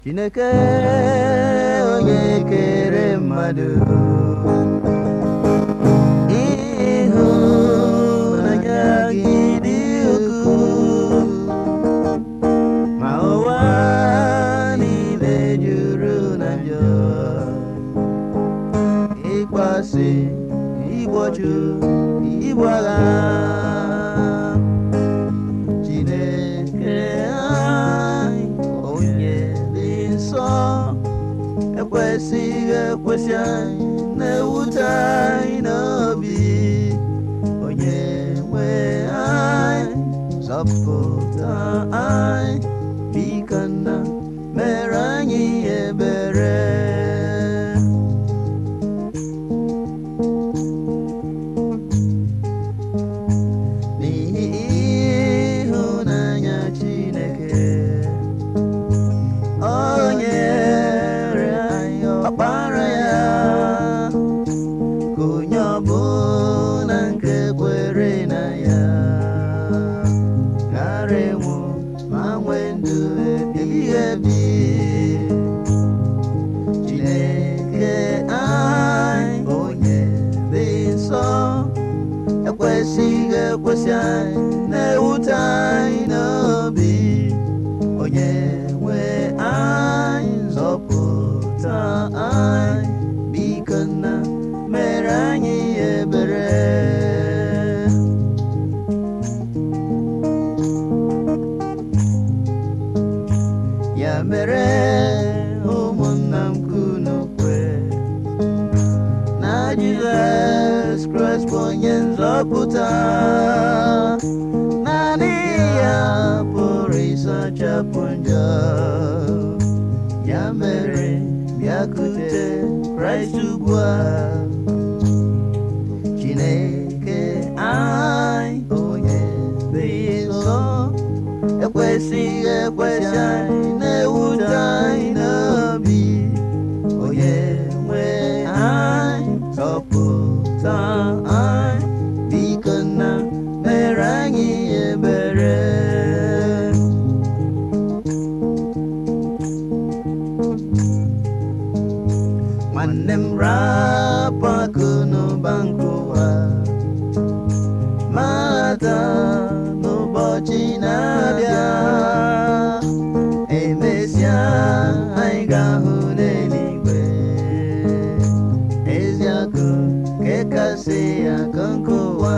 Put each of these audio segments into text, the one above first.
Chineke onye kere mmadụ ịhụnanya gị dị ukwuu ma ụwa niile juru na njọ ịkpasị igbochu igbu agha Chineke anyị onye dị nsọ ekwesịghị ekwesị anyị na-ewute anyị n'obi onye nwe anyị zọpụta anyị biko nna mere anyị ebere n'ihi ịhụnanya Chineke o nyere anyị ọkpara ya ka onye ọbụla nke kwere na ya ghara ịnwụ ma nwee ndụ ebighị ebi Chineke anyị onye dị nsọ ekwesịghị ekwesị anyị na-ewute anyị n'obi onye nwe anyị nzọpụta anyị biko nna mere anyị ebere ya mere ụmụnna m kunu kwe na Jizọs Kraịst bụ onye nzọpụta naanị ya pụrụ ịsachapụ njọ ya mere bịakute Kraịst ugbu a Chineke anyị onye dị nsọ ekwesịghị ekwesị anyị na-ewute anyị n'obi onye nwe anyị zọpụta anyị biko nna mere anyị ebere nwanne m rapụ akụ n'ụba nke ụwa mata n'ụbọchị na-abịa emesịa anyị ga-ahụ n'eluigwe ezi akụ nke kasị akụ nke ụwa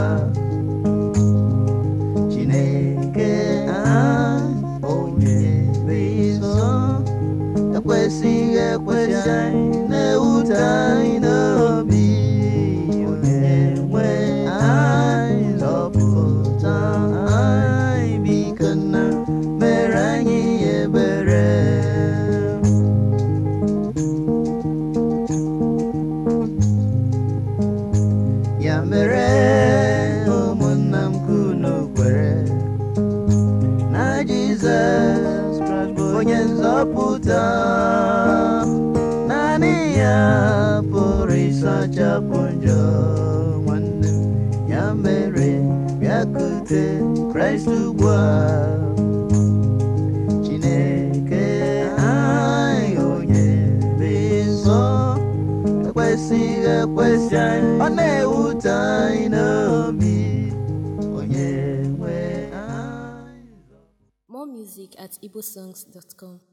Chineke anyị onye dị nsọ ekwesịghị ekwesị anyị na-ewute anyị n'obi onye nwe anyị zọpụta anyị biko nna mere anyị ebere ya mere ụmụnna m kunu kwere na Jizọs Kraịst bụ onye nzọpụta naanị ya pụrụ ịsachapụ njọ nwanne m ya mere bịakute Kraịst ugbu a Chineke anyị onye dị nsọ ekwesịghị ekwesị anyị ọ na-ewute anyị n'obi onye nwe anyị More music at igbosongs.com.